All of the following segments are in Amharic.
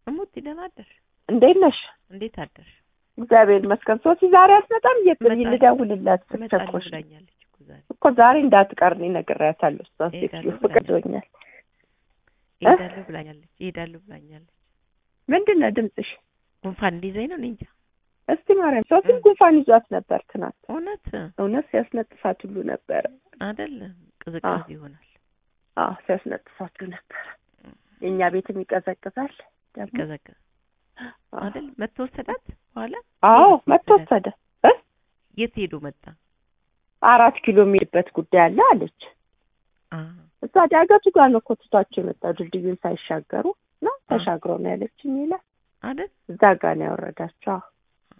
እሙት ደህና አደርሽ? እንዴት ነሽ? እንዴት አደርሽ? እግዚአብሔር ይመስገን። ሶሲ ዛሬ አትመጣም? የት እመጣለሁ። ልደውልላት እመጣለሁ ስትቸኮሽ ብላኛለች እኮ ዛሬ እኮ ዛሬ እንዳትቀር እኔ ነግሬያታለሁ። እሷን እሄዳለሁ ሴትዮ ፍቅዶኛል። እሄዳለሁ ብላኛለች እሄዳለሁ ብላኛለች። ምንድን ነው ድምፅሽ? ጉንፋን እንዲይዘኝ ነው እኔ እንጃ። እስቲ ማርያም ሶፊን ጉንፋን ይዟት ነበር ትናንት። እውነት እውነት ሲያስነጥሳት ሁሉ ነበረ። አይደለም ቅዝቃዜ ይሆናል አዎ ሲያስነጥሳት ሁሉ ነበረ። የእኛ ቤትም ይቀዘቅዛል ደግሞ ይቀዘቅዝ አዎ። አይደል? መጥቶ ወሰዳት በኋላ አዎ መጥቶ ወሰደ። እ? የት ሄዶ መጣ? አራት ኪሎ የሚሄድበት ጉዳይ አለ አለች። አ እዛ ዳገቱ ጋር ነው እኮ ትቷቸው የመጣው ድልድዩን ሳይሻገሩ ነው ተሻግረው ነው ያለችኝ ይላል። አይደል? እዛ ጋር ነው ያወረዳቸው። አዎ።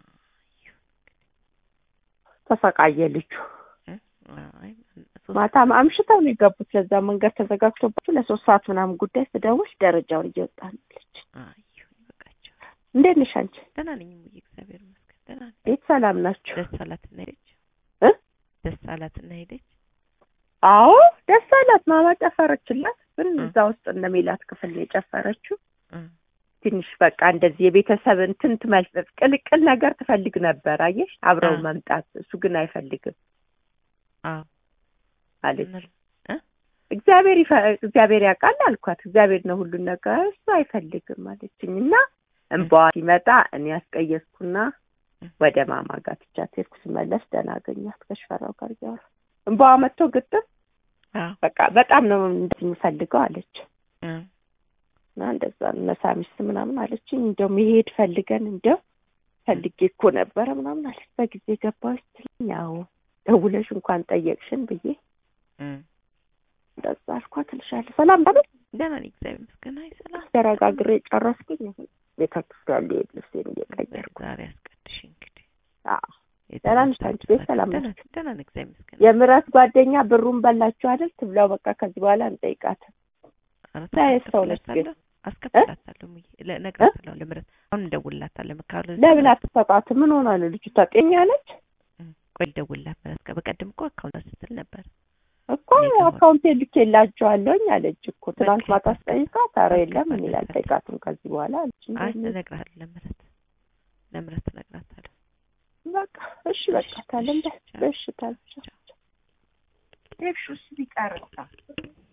ተሰቃየ ልጁ። አይ ሶስት ማታ አምሽተው ነው የገቡት። ለዛ መንገድ ተዘጋግቶባቸው ለሶስት ሰዓት ምናምን ጉዳይ ስደውል ደረጃውን እየወጣ ነው አለች። አይ ይበቃቸው። እንዴት ነሽ አንቺ? ደህና ነኝ እሙዬ እግዚአብሔር ይመስገን ደህና ነኝ። ቤት ሰላም ናችሁ? ደስ አላትና ሄደች እ? ደስ አላትና ሄደች። አዎ ደስ አላት። ማማ ጨፈረችላት። ግን እ። እዛ ውስጥ እነ ሜላት ክፍል ነው የጨፈረችው። እ ትንሽ በቃ እንደዚህ የቤተሰብ እንትን ትመልፈፍ ቅልቅል ነገር ትፈልግ ነበር። አየሽ አብረው አ። መምጣት እሱ ግን አይፈልግም አዎ አለች። እነ- እግዚአብሔር ይፈ- እግዚአብሔር ያውቃል አልኳት። እግዚአብሔር ነው ሁሉን ነገር እሱ አይፈልግም አለችኝ እና እንባዋ ሲመጣ እኔ ያስቀየስኩና ወደ ማማ ጋር ትቻት ሄድኩ። ስመለስ ደህና አገኛት ከሽፈራው ጋር እያወራ እንባዋ መጥቶ ግጥም አዎ በቃ በጣም ነው እንደዚህ የምፈልገው አለች እ እና እንደዛ መሳሚስ ምናምን አለችኝ። እንደው መሄድ ፈልገን እንደው ፈልጌ እኮ ነበረ ምናምን አለች። በጊዜ ገባች ስትለኝ ያው ደውለሽ እንኳን ጠየቅሽን ብዬ እ እንደዛ አልኳት እልሻለሁ። ሰላም በለ ደህና ነኝ እግዚአብሔር ይመስገን። አይ ሰላም ተረጋግሬ ጨረስኩኝ። አሁን ቤተክርስቲያን ልሄድ ልብሴን እየቀየርኩ ዛሬ አስቀድሽ እንግዲህ አዎ። ደህና ነሽ አንቺ? ቤት ሰላም ደህና ናችሁ? ደህና ነኝ እግዚአብሔር ይመስገን። የምረት ጓደኛ ብሩን በላችሁ አይደል? ትብላው በቃ ከዚህ በኋላ እንጠይቃትም። ኧረ ምን አይነት ሰው ነች ግን? አስከፍላታለሁ እሙዬ ለ- እነግራታለሁ ለምረት አሁን እንደውልላታለሁ ካለ ለምን አትሰጣት? ምን ሆና ነው ልጅቷ? ጤኛ ነች ቆይ ልደውልላት ምረት ጋር በቀደም እኮ አካውንት ስትል ነበር እኮ አካውንቴ ልኬላቸዋለሁኝ አለች እኮ ትናንት በቃ ማታ ስጠይቃት፣ ኧረ የለም እኔ በቃ አልጠይቃትም ከዚህ በኋላ አለች። አይ እንደዚህ እነግራታለሁ ለምረት ለምረት እነግራታለሁ በቃ እሺ በቃ ታለም እሺ፣ ቻው። በሽ ታለች። እሺ ቢቀርታ